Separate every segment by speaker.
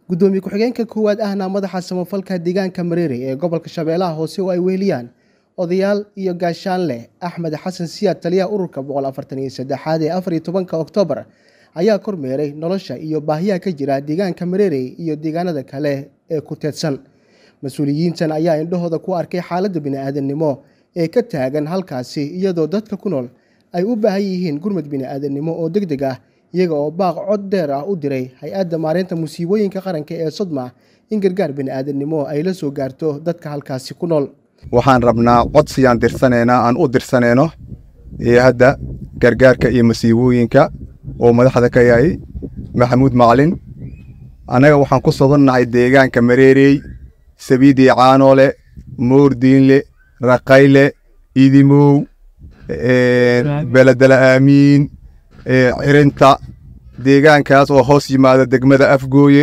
Speaker 1: gudoomiye ku-xigeenka koowaad ahna madaxa samafalka deegaanka mareere ee gobolka shabeellaha hoose oo ay weheliyaan odayaal iyo gaashaanleh axmed xasan siyaad taliyaha ururka boqol afartan iyo saddexaad ee afar iyo tobanka oktoobar ayaa kormeeray nolosha iyo baahiyaha ka jira deegaanka mareere iyo deegaanada kale ee ku teedsan mas-uuliyiintan ayaa indhahooda ku arkay xaaladda bini-aadamnimo ee ka taagan halkaasi iyadoo dadka ku nool ay u baahan yihiin gurmad bini-aadamnimo oo deg deg ah iyaga oo baaq cod dheer ah u diray hay-adda maareynta musiibooyinka qaranka ee sodma in gargaar bini-aadamnimo ay la soo gaarto dadka halkaasi ku nool
Speaker 2: waxaan rabnaa codsiyaan dirsaneynaa aan u dirsaneyno hay-adda gargaarka iyo masiibooyinka oo madaxda ka yahay maxamuud macalin annaga waxaan ku sogonnahay deegaanka mareerey sabiidii caanoole moordiinle raqayle idimow beledela aamiin cirinta deegaankaas oo hoos yimaada degmada afgooye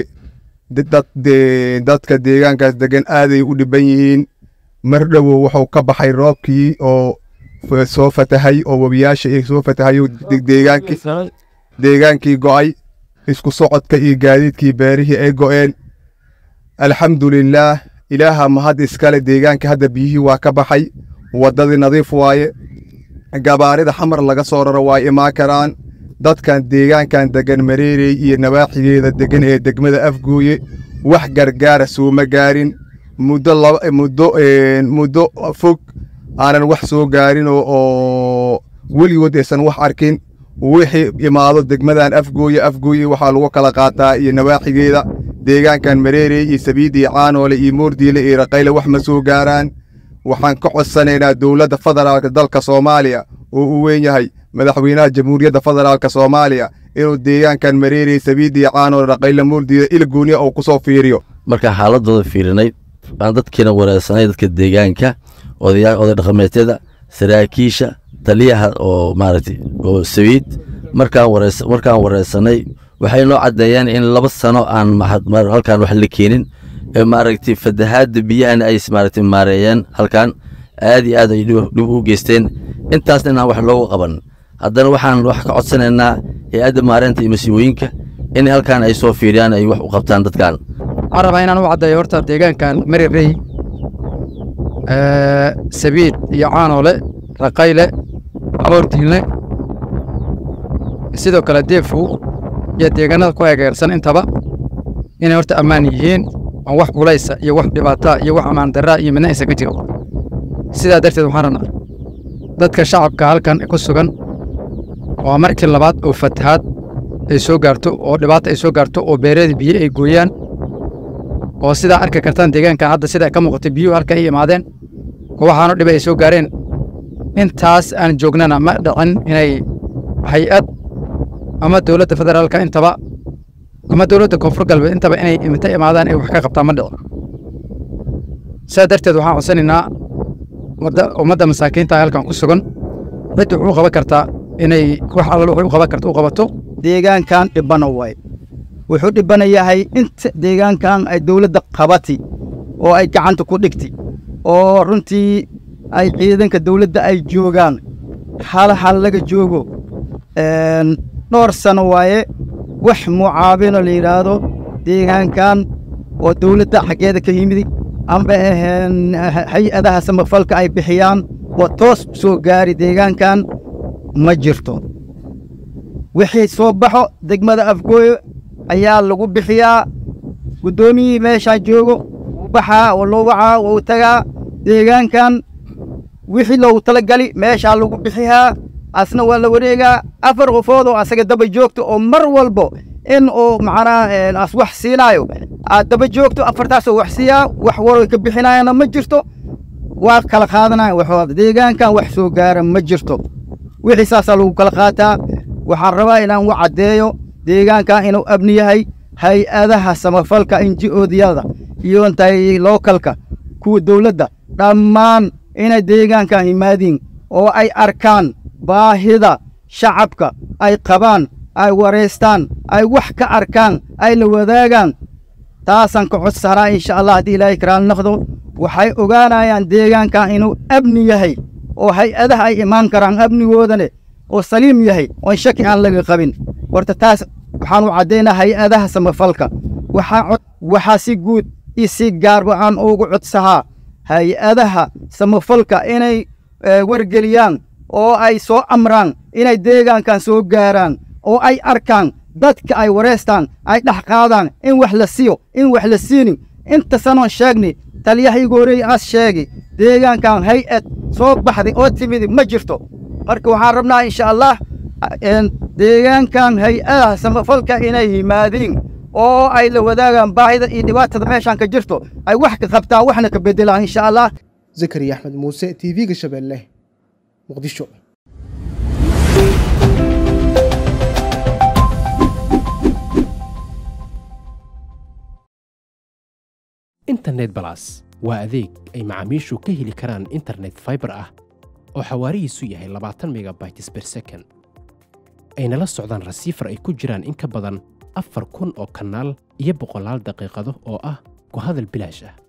Speaker 2: dadka deegaankaas degan aaday u dhiban yihiin mar dhowow wuxuu ka baxay roobkii oo soo fatahay oo webiyaasha soo fatahay deegaankii go'ay isku socodka iyo gaadiidkii beerihii ay go'een alxamdulilaah ilaaha mahad iskale deegaanka hadda biyihii waa ka baxay waddadii nadiif waaye gabaarida xamar laga soo raro waa imaan karaan dadkan deegaankan degan mareerey iyo nawaaxigeeda degan ee degmada afgooye wax gargaara sooma gaarin muddo fog aanan wax soo gaarin oo weligood aysan wax arkin wixii imaado degmadan afgooye afgooye waxaa lagu kala qaataa iyo nawaaxigeeda deegaankan mareerey iyo sabiid iyo caanoole iyo moordiile iyo raqayle wax ma soo gaaraan waxaan ka codsanaynaa dowladda federaalka dalka soomaaliya oo uu weyn yahay madaxweynaha jamhuuriyadda federaalka soomaaliya inuu deegaankan mareerey sabiid iyo caanoole raqayle moordiile ilgooniya uu ku soo fiiriyo
Speaker 3: markaan xaaladooda fiirinay aan dadkiina wareersanay dadka deegaanka oday dhaqameedyada saraakiisha taliyaha oo maaragtay oo sabiid markaan warees markaan wareersanay waxay noo caddeeyeen in laba sano aan halkaan wax la keenin ee maaragtay fatahaadda biyahana ay maaragtay maareeyeen halkaan aad iyo aad ay dhib u geysteen intaasna inaan wax loogu qaban haddana waxaan wax ka codsanaynaa hay-adda maareynta iyo masiibooyinka in halkaan ay soo fiiriyaan ay wax u qabtaan dadkan
Speaker 4: waxaan rabaa inaan u caddeeyo horta deegaankan marirey sabiid iyo caanoole raqayle moordiinle sidoo kale deefow iyo deegaanada ku egeersan intaba inay horta ammaan yihiin oon wax culaysa iyo wax dhibaataa iyo wax ammaan darraa iyo midna aysan ka jirin sidaa darteed waxaan rabnaa dadka shacabka halkan ku sugan waa markii labaad oo fatahaad ay soo gaarto oo dhibaata ay soo gaarto oo beereeda biyo ay gooyaan oo sidaa arki kartaan deegaankan hadda sida ka muuqatay biyuhu halka ay imaadeen oo waxaanu dhiba ay soo gaareen intaas aan joognana ma dhicin inay hay-ad ama dowladda federaalka intaba ama dowladda koonfur galbeed intaba inay imita imaadaan ay wax ka qabtaan ma dhicin sidaa darteed waxaan codsanaynaa ummadda masaakiinta halkan ku sugan cidda wuxuu qaban kartaa inay wax alla wuxuu qaban karta u qabato
Speaker 5: deegaankan dhibana waay wuxuu dhibana yahay inta deegaankan ay dowladda qabati oo ay gacanta ku dhigti oo runtii ay ciidanka dowladda ay joogaan hal hal laga joogo dhowr sano waaye wax mucaabino la yidhaahdo deegaankan oo dowladda xaggeeda ka yimidi amba hay-adaha samafalka ay bixiyaan oo toos soo gaari deegaankan ma jirto wixii soo baxo degmada afgooyo ayaa lagu bixiyaa guddoomiyihii meeshaa joogo wuu baxaa oo loo wacaa wuu tagaa deegaankan wixii loogu talagali meeshaa lagu bixiyaa asna waa la wareegaa afar qofood oo asaga daba joogto oo mar walbo in uu macnaha as wax siinaayo aad daba joogto afartaasoo wax siiyaa wax waro ka bixinaayana ma jirto waa kala qaadanaya waxooda deegaankan wax soo gaara ma jirto wixii saasaa lagu kala qaataa waxaan rabaa inaan u caddeeyo deegaankan inuu abni yahay hay-adaha samafalka inji-oodiyada iyo intay lookalka kuwa dowladda dhammaan inay deegaankan yimaadiin oo ay arkaan baahida shacabka ay qabaan ay wareystaan ay wax ka arkaan ay la wadaagaan taasaan ka codsanaa insha allah haddii ilaahay karaal noqdo waxay ogaanayaan deegaankan inuu abni yahay oo hay-adaha ay imaan karaan amnigoodane oo saliim yahay oon shaki aan laga qabin horta taas waxaan u caddaynaa hay-adaha samafalka waxaa cod waxaa si guud iyo si gaarba aan ugu codsahaa hay-adaha samafalka inay wargeliyaan oo ay soo amraan inay deegaankan soo gaaraan oo ay arkaan dadka ay wareystaan ay dhex qaadaan in wax la siiyo in wax la siinin inta sanoon sheegni taliyahaygu horeey aas sheegi deegaankan hay-ad soo baxday oo timidi ma jirto marka waxaan rabnaa insha allah deegaankan hay-adaha samafalka inay yimaadiin oo ay la wadaagaan baahida iyo dhibaatada meeshaan ka jirto ay wax ka qabtaan waxna ka beddelaan insha allah
Speaker 1: zakariya axmed muuse t v-ga shabeelle muqdisho
Speaker 6: internet balas waa adeeg ay macaamiishu ka heli karaan internet faibar ah oo xawaarihiisu yahay labaatan megabytes ber second ayna la socdaan rasiifar ay ku jiraan in ka badan afar kun oo kanaal iyo boqolaal daqiiqado oo ah ku hadal bilaash ah